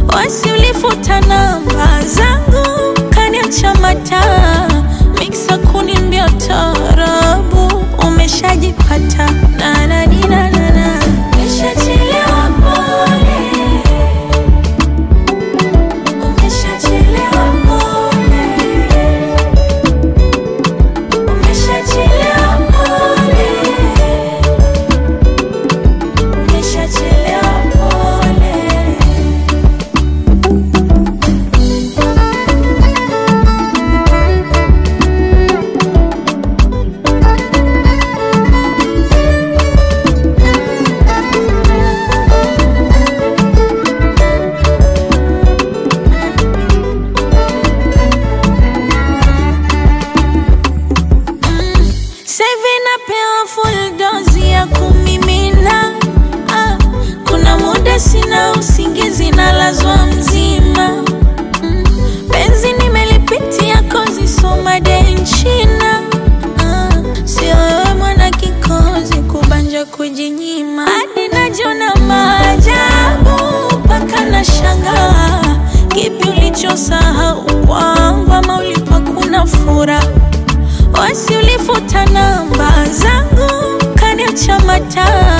wasi ulifuta namba zangu kaniacha mataa miksa kunimbia tarabu umeshajipata nanadinanana umeshachelewa pole umeshachelewa pole umeshachelewa pole umeshachelewa pole Saivi napewa full dozi ya kumimina ah, kuna muda sina usingizi nalazwa mzima mm, penzi nimelipitia kozi soma denchina ah, sio wewe mwana kikozi kubanja kujinyima hadi najona maajabu mpaka na shangaa kipi ulichosahau kwangu ama ulipakuna furaha wasi ulifuta namba zangu kaniacha mataa